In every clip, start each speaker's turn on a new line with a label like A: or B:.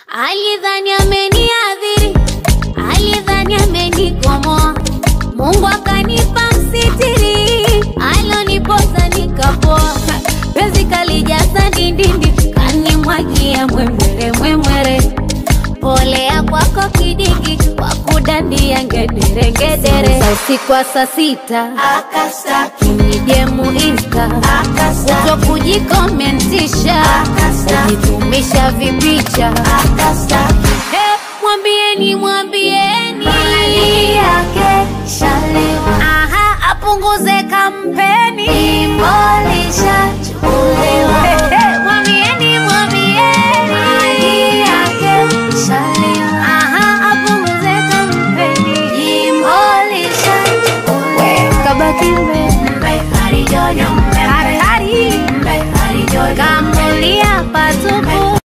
A: Alidhani ameniadhiri, alidhani amenikomoa, Mungu akanipa msitiri, alonipoza nikapoa, penzi kalijaza ndindindi, kanimwagia mwemwere mwemwere, polea kwako kidigi, kwa kudandia ngedere ngedere, Sa usiku wa saa sita
B: Akastaki,
A: nijemu insta
B: akastaki,
A: kuto kujikomentisha, kujitumisha vipicha
B: akastaki.
A: Hey, mwambieni mwambieni
B: Mali yake shalewa,
A: aha apunguze kampeni
B: imolisha chukulewa.
A: Hey, hey, mwambieni mwambieni
B: Mali yake shalewa,
A: aha apunguze kampeni
B: imolisha chukulewa.
A: kabaki mbe
B: Mbe harijojo, mbe
A: hatari
B: mbe harijojo,
A: kamulia patupu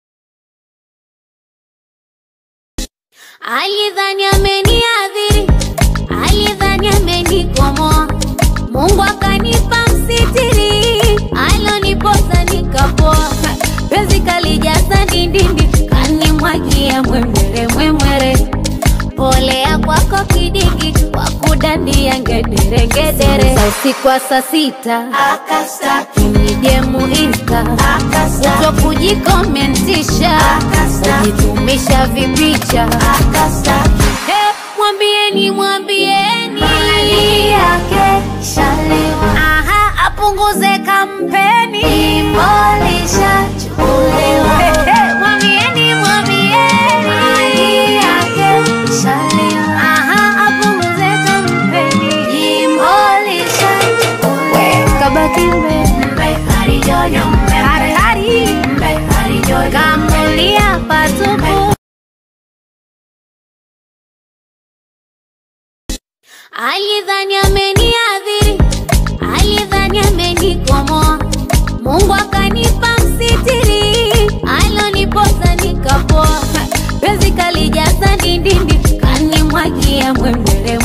A: alidhani ameniadhiri alidhani amenikomoa mungu akanipa msitiri alonipoza nikapoa penzi kalijaza ndindindi kanimwagia mwemwere mwemwere polea kwako kidigi kwa kudandia ngedere ngedere Sa usiku wa saa sita
B: akastaki,
A: nijemu insta
B: akastaki,
A: kuto kujikomentisha kujitumisha vipicha
B: akastaki.
A: Hey, mwambieni mwambieni
B: Mali yake shalewa,
A: aha apunguze kampeni
B: imolisha chukulewa.
A: Hey, hey, mwambieni mwambieni
B: Mali yake shalewa,
A: aha apunguze kampeni
B: imolisha chukulewa.
A: kabaki mbe
B: Mbe harijojo, mbe
A: hatari
B: mbe harijojo,
A: kamulia patupu alidhani ameniadhiri alidhani amenikomoa mungu akanipa msitiri alonipoza nikapoa penzi kalijaza ndindindi kanimwagia mwemwere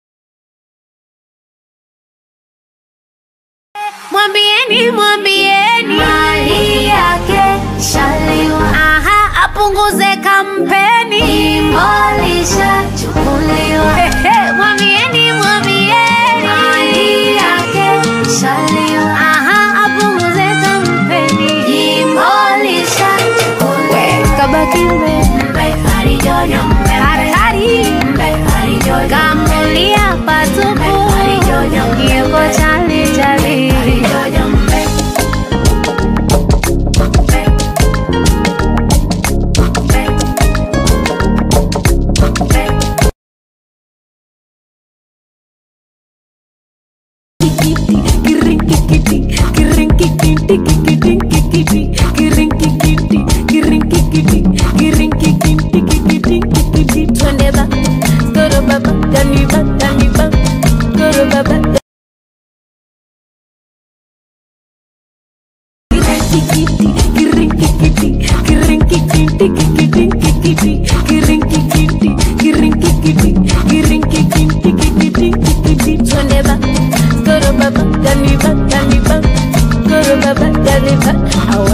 A: mwambieni mwambieni
B: mali yake shalewa,
A: aha apunguze kampeni
B: imolisha chukulewa.
A: Hey, mwambieni mwambieni
B: Mali yake shalewa,
A: aha apunguze kampeni
B: imolisha chukulewa.
A: kabaki mbe
B: Mbe harijojo, mbe
A: hatari
B: mbe harijojo,
A: kamulia patupu yuko chali chali
B: harijojo, mbe
A: twende ba skoro baba gani ba gani ba skoro baba twende ba skoro baba gani ba gani ba skoro baba gani ba au